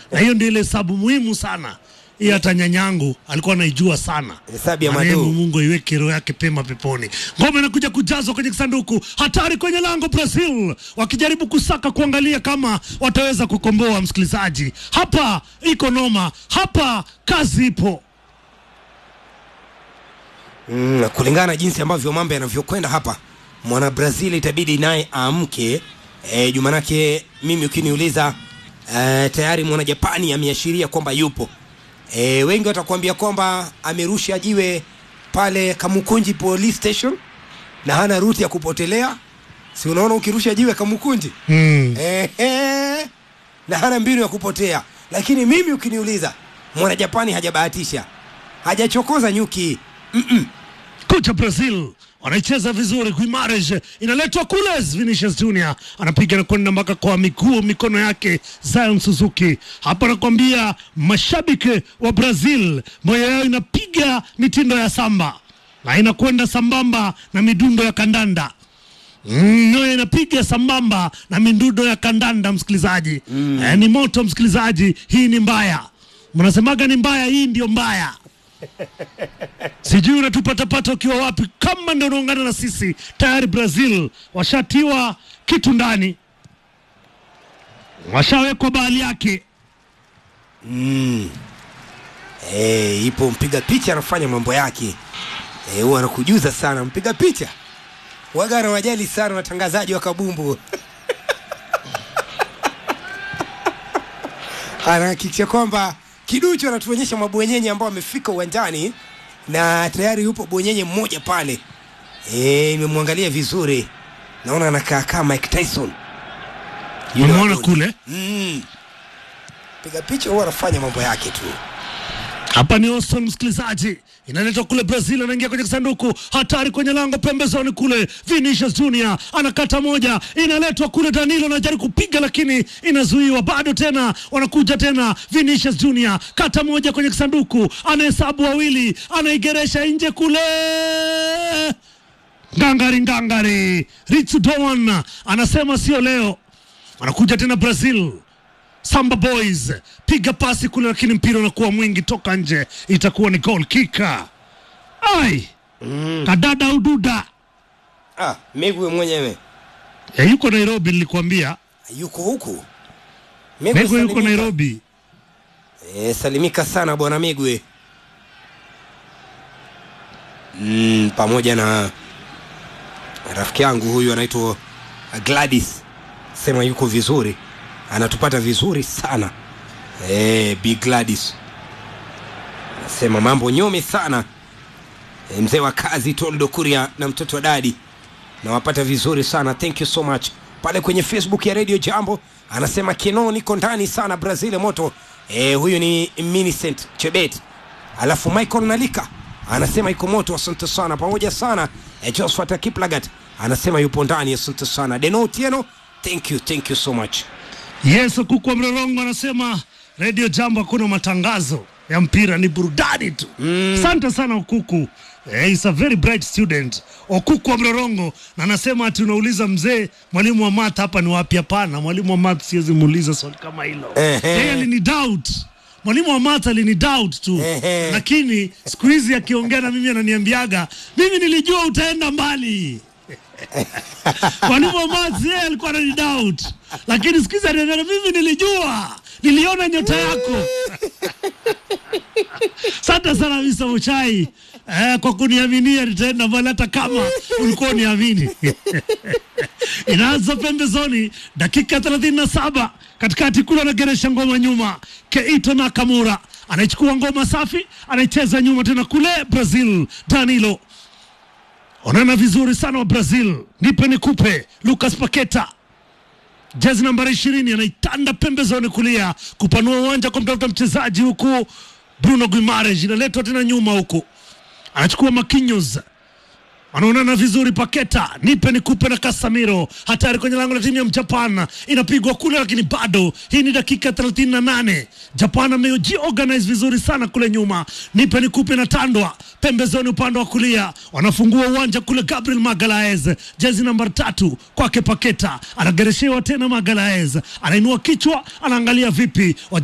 na hiyo ndio ile hesabu muhimu sana hii hata nyanyangu alikuwa anaijua sana Hesabu ya Marehemu Madu. Mungu iweke roho yake pema peponi. Ngome inakuja kujazwa kwenye kisanduku, hatari kwenye lango Brazil, wakijaribu kusaka kuangalia kama wataweza kukomboa. Msikilizaji, hapa iko noma, hapa kazi ipo. Mm, kulingana na jinsi ambavyo mambo yanavyokwenda hapa, mwana Brazil itabidi naye aamke. E, jumanake mimi ukiniuliza e, tayari mwana Japani ameashiria kwamba yupo. E, wengi watakuambia kwamba amerusha jiwe pale Kamukunji police station na hana ruti ya kupotelea. Si unaona ukirusha jiwe Kamukunji Mm. Ehe, na hana mbinu ya kupotea. Lakini mimi ukiniuliza, mwana Japani hajabahatisha, hajachokoza nyuki Kocha Brazil wanaicheza vizuri, Guimares inaletwa kule, Vinicius Junior anapiga na kwenda mpaka kwa miguu mikono yake Zion Suzuki. Hapa nakwambia mashabiki wa Brazil moyo yao inapiga mitindo ya samba na inakwenda sambamba na midundo ya kandanda. Mm, Nyoyo inapiga sambamba na midundo ya kandanda msikilizaji. Mm. Eh, ni moto msikilizaji, hii ni mbaya. Mnasemaga ni mbaya, hii ndio mbaya. Sijui unatupatapata ukiwa wapi, kama ndio unaungana na sisi tayari. Brazil washatiwa kitu ndani, washawekwa bahali yake. Eh, ipo mpiga picha anafanya mambo yake Eh, huwa anakujuza sana mpiga picha waga anawajali sana watangazaji wa kabumbu anahakikisha kwamba kiduchu anatuonyesha mabwenyenye ambao wamefika uwanjani na tayari yupo bwenyenye mmoja pale Eh, imemwangalia vizuri naona anakaa kama Mike Tyson Yule Umeona wa- kule mm. piga picha huwa anafanya mambo yake tu hapa ni Austin, msikilizaji, inaletwa kule Brazil, anaingia kwenye kisanduku, hatari kwenye lango pembezoni kule. Vinicius Junior anakata moja, inaletwa kule, Danilo anajaribu kupiga lakini inazuiwa, bado tena wanakuja tena. Vinicius Junior kata moja kwenye kisanduku, anahesabu wawili, anaigeresha nje kule ngangari ngangari, Ritsu Doan anasema sio leo. Anakuja tena Brazil, Samba Boys piga pasi kule, lakini mpira unakuwa mwingi toka nje, itakuwa ni goal kika. Ai kadada ududa ah, Migwe mwenyewe e, yuko Nairobi, nilikwambia yuko huku Migwe Mego yuko salimika. Nairobi. E, salimika sana bwana Migwe mm, pamoja na rafiki yangu huyu anaitwa Gladys, sema yuko vizuri, anatupata vizuri sana e, Big Gladys anasema mambo nyome sana e, mzee wa kazi Toldo Kuria na mtoto wa dadi nawapata vizuri sana thank you so much pale kwenye facebook ya radio jambo anasema kino niko ndani sana brazil moto e, huyu ni minicent chebet alafu michael nalika anasema iko moto asante sana pamoja sana e, josphat kiplagat anasema yupo ndani asante sana deno tieno thank you thank you so much Yes, kuku wa Mlolongo anasema Radio Jambo hakuna matangazo ya mpira, ni burudani tu. Asante sana Okuku. Eh, is a very bright student Okuku wa Mlolongo, na anasema ati unauliza mzee, mwalimu wa math hapa ni wapi? Hapana, mwalimu wa math siwezi muuliza swali kama hilo. Ehe. Yeye alini doubt mwalimu wa math alini doubt tu, Ehe. lakini siku hizi akiongea na mimi ananiambiaga mimi nilijua utaenda mbali mwalimu wa maths yeye alikuwa anani doubt, lakini siku hizi ananiambia mimi nilijua, niliona nyota yako. Asante sana Mr. Muchai eh, kwa kuniaminia nitaenda mbali hata kama ulikuwa uniamini. Inaanza pembezoni, dakika 37 katikati kule anageresha ngoma nyuma, Keito Nakamura anaichukua ngoma safi, anaicheza nyuma tena kule Brazil, Danilo onana vizuri sana wa Brazil, nipe nikupe. Lucas Paketa jezi nambari ishirini anaitanda pembezoni kulia kupanua uwanja kwa mtafuta mchezaji huku. Bruno Guimares inaletwa tena nyuma huku, anachukua Marquinhos wanaonana vizuri. Paketa nipe nikupe na Casemiro, hatari kwenye lango la timu ya Japan, inapigwa kule, lakini bado. Hii ni dakika 38. Japan amejiorganize vizuri sana kule nyuma, nipe nikupe na tandwa pembezoni, upande wa kulia, wanafungua uwanja kule. Gabriel Magalaez, jezi namba tatu kwake Paketa, anagereshewa tena. Magalaez anainua kichwa, anaangalia vipi